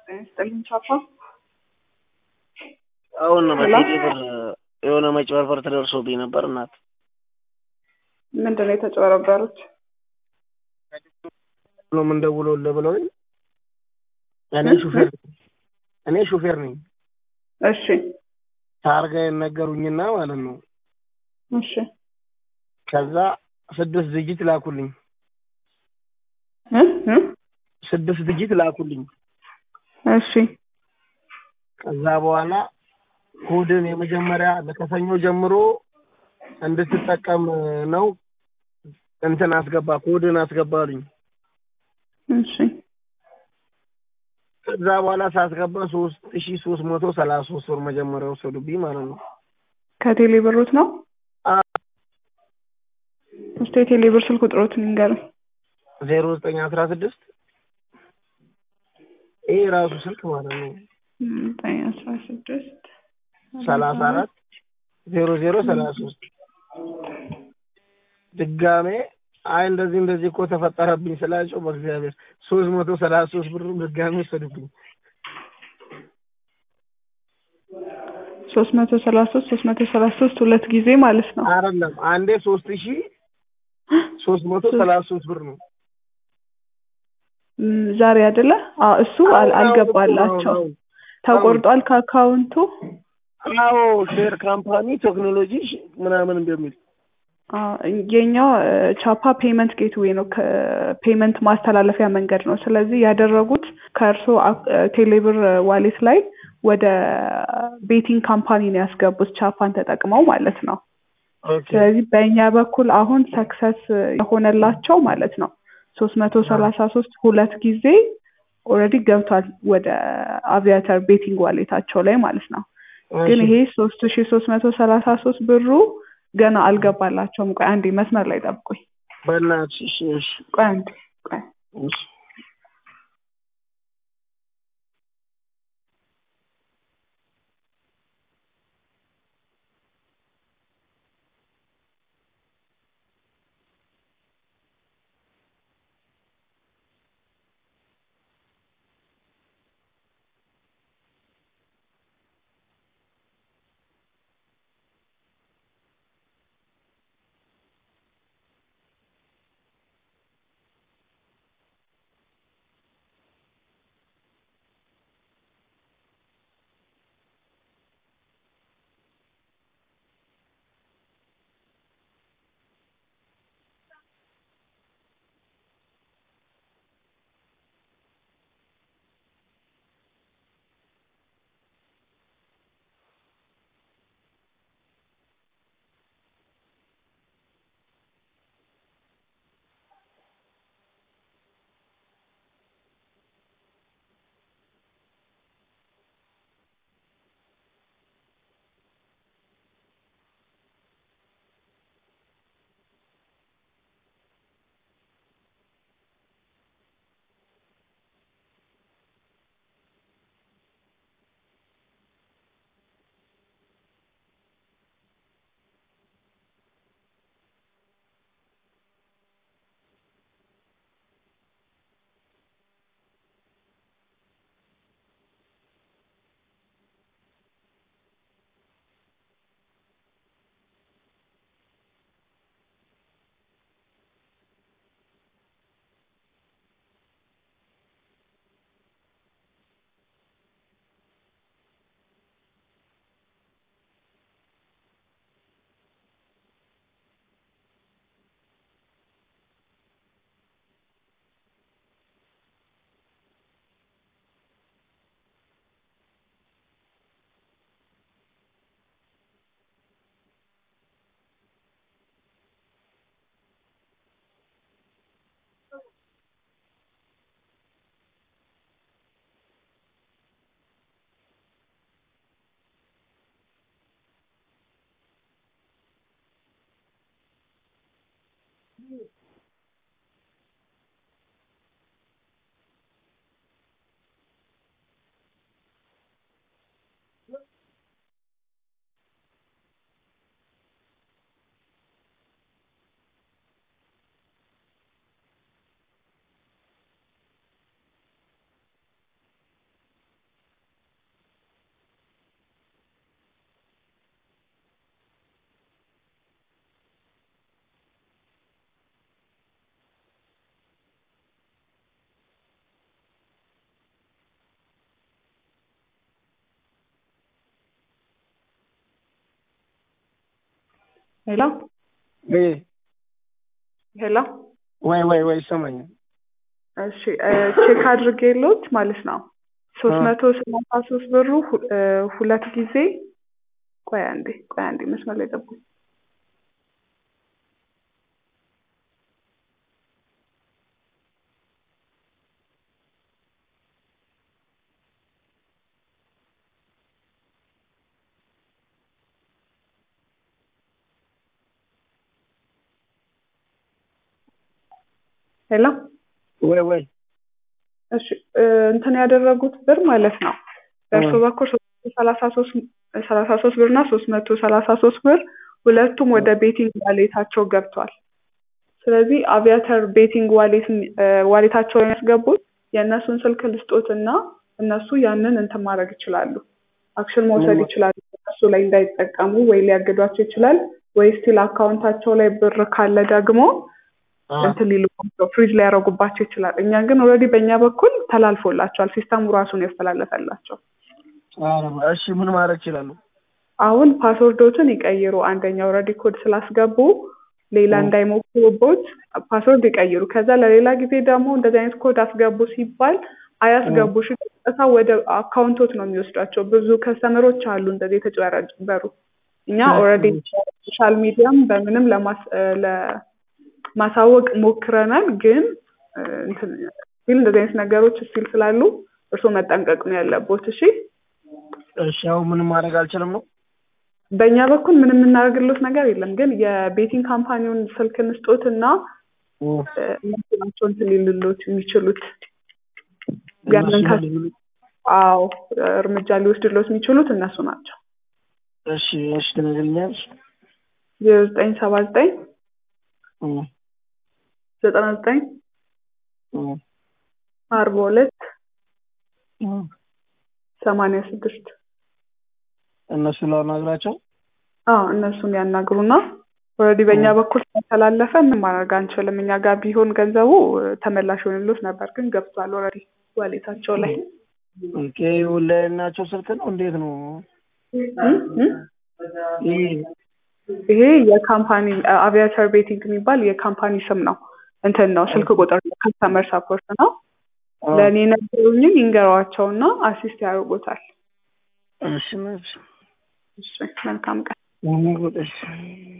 ስጥልኝ ቻፓ አሁን በቴሌ ብር የሆነ መጭበርበር ተደርሶብኝ ነበር እናት። ምንድን ነው የተጨበረበሩት? ብሎ ምን ደውሎልህ ብለውኝ እኔ ሹፌር እኔ ሹፌር ነኝ። እሺ ታርጋዬን ነገሩኝና ማለት ነው። እሺ ከዛ ስድስት ድጅት ላኩልኝ። እ እ ስድስት ድጅት ላኩልኝ። እሺ ከዛ በኋላ ኮድን የመጀመሪያ ከሰኞ ጀምሮ እንድትጠቀም ነው እንትን አስገባ ኮድን አስገባሉኝ። እሺ ከዛ በኋላ ሳስገባ ሶስት ሺ ሶስት መቶ ሰላሳ ሶስት ብር መጀመሪያ ወሰዱብኝ ማለት ነው። ከቴሌ ብሮት ነው? አ- እስቲ የቴሌ ብር ስልክ ቁጥሮትን ንገረኝ። ዜሮ ዘጠኝ አስራ ስድስት ይሄ ራሱ ስልክ ማለት ነው ዘጠኝ አስራ ስድስት ሰላሳ አራት ዜሮ ዜሮ ሰላሳ ሶስት ድጋሜ አይ እንደዚህ እንደዚህ እኮ ተፈጠረብኝ ስላቸው በእግዚአብሔር ሶስት መቶ ሰላሳ ሶስት ብር ድጋሜ ወሰዱብኝ። ሶስት መቶ ሰላሳ ሶስት ሶስት መቶ ሰላሳ ሶስት ሁለት ጊዜ ማለት ነው። አይደለም አንዴ ሶስት ሺ ሶስት መቶ ሰላሳ ሶስት ብር ነው። ም፣ ዛሬ አይደለ? አዎ እሱ አል- አልገባላቸው ተቆርጧል ከአካውንቱ። አዎ ሼር ካምፓኒ ቴክኖሎጂ ምናምን እንደሚል አዎ፣ የኛው እ፣ ቻፓ ፔመንት ጌትዌይ ነው፣ ከፔመንት ማስተላለፊያ መንገድ ነው። ስለዚህ ያደረጉት ከእርሶ አክ- እ፣ ቴሌብር ዋሌት ላይ ወደ ቤቲንግ ካምፓኒ ነው ያስገቡት ቻፓን ተጠቅመው ማለት ነው። ኦኬ ስለዚህ በእኛ በኩል አሁን ሰክሰስ የሆነላቸው ማለት ነው ሶስት መቶ ሰላሳ ሶስት ሁለት ጊዜ ኦልሬዲ ገብቷል ወደ አቪያተር ቤቲንግ ዋሌታቸው ላይ ማለት ነው። ግን ይሄ ሶስት ሺ ሶስት መቶ ሰላሳ ሶስት ብሩ ገና አልገባላቸውም። ቆይ አንዴ መስመር ላይ ጠብቁኝ። በእናትሽ እሺ እሺ ቆይ አንዴ ቆይ እሺ ሄሎ ወይ ሄሎ ወይ ወይ ወይ ይሰማኛል። እሺ እ ቼክ አድርጌሎት ማለት ነው ሶስት አ። መቶ ሰላሳ ሶስት ብሩ ሁ- እ ሁለት ጊዜ ቆይ አንዴ ቆይ አንዴ መስመር ላይ ጠብቁኝ። ሄሎ ወይ ወይ እሺ እ እንትን ያደረጉት ብር ማለት ነው በእርሱ አ። በኩል ሶስት መቶ ሰላሳ ሶስት ሰላሳ ሶስት ብር እና ሶስት መቶ ሰላሳ ሶስት ብር ሁለቱም ወደ ቤቲንግ ዋሌታቸው ገብቷል። ስለዚህ አቪያተር ቤቲንግ ዋሌት እ ዋሌታቸው የሚያስገቡት የእነሱን ስልክ ልስጦት እና እነሱ ያንን እንትን ማድረግ ይችላሉ፣ አክሽን መውሰድ ምን? ይችላሉ። እነሱ ላይ እንዳይጠቀሙ ወይ ሊያግዷቸው ይችላል ወይ ስቲል አካውንታቸው ላይ ብር ካለ ደግሞ አ። እንትን ሊሉባቸው ፍሪዝ ሊያደርጉባቸው ይችላል። እኛ ግን ኦልሬዲ በእኛ በኩል ተላልፎላቸዋል። ሲስተሙ ራሱን ያስተላለፈላቸው። ኧረ እሺ ምን ማድረግ ይችላሉ? አሁን ፓስወርዶትን ይቀይሩ። አንደኛ ኦልሬዲ ኮድ ስላስገቡ ሌላ ኦ። እንዳይሞክሩቦት ፓስወርድ ይቀይሩ። ከዛ ለሌላ ጊዜ ደግሞ እንደዚህ አይነት ኮድ አስገቡ ሲባል አያስገቡ። እሺ፣ ቀጥታ ወደ አካውንቶት ነው የሚወስዷቸው። ብዙ ከስተመሮች አሉ እንደዚህ የተጭበረበሩ። እኛ ኦልሬዲ ሶሻል ሚዲያም በምንም ለማስ እ ለማሳወቅ ሞክረናል። ግን እ እንትን ስቲል እንደዚህ አይነት ነገሮች ስቲል ስላሉ እርስዎ መጠንቀቅ ነው ያለቦት። እሺ እሺ አሁን ምንም ማድረግ አልችልም ነው? በእኛ በኩል ምንም የምናደርግሎት ነገር የለም። ግን የቤቲንግ ካምፓኒውን ስልክ እንስጦት እና ኦ። እ እነሱ ናቸው እንትን ሊልሎት የሚችሉት ያንን እነሱ ከ- ምን- አዎ እርምጃ ሊወስድሎት የሚችሉት እነሱ ናቸው። እሺ እሺ ትነግሪኛለሽ? ዜሮ ዘጠኝ ሰባ ዘጠኝ እ ዘጠና ዘጠኝ እ አርባ ሁለት እ ሰማንያ ስድስት እነሱ ላናግራቸው? አዎ እነሱን ያናግሩና ኦልሬዲ በእኛ በኩል ከተላለፈ ምን ማድረግ አንችልም። እኛ ጋር ቢሆን ገንዘቡ እ ተመላሽ ይሆንሎት ነበር፣ ግን ገብቷል ኦልሬዲ ዋሌታቸው ላይ ኦኬ ለእናቸው ስልክ ነው እንዴት ነው? እ እ ይሄ ይሄ የካምፓኒ አቪያተር ቤቲንግ የሚባል የካምፓኒ ስም ነው። እንትን ነው ስልክ ቁጥር ነው፣ ከስተመር ሰፖርት ነው። አ። ለእኔ ነገሩኝን ይንገሯቸውና አሲስት ያደርጉታል። እሺ እሺ እሺ መልካም ቀን። እሺ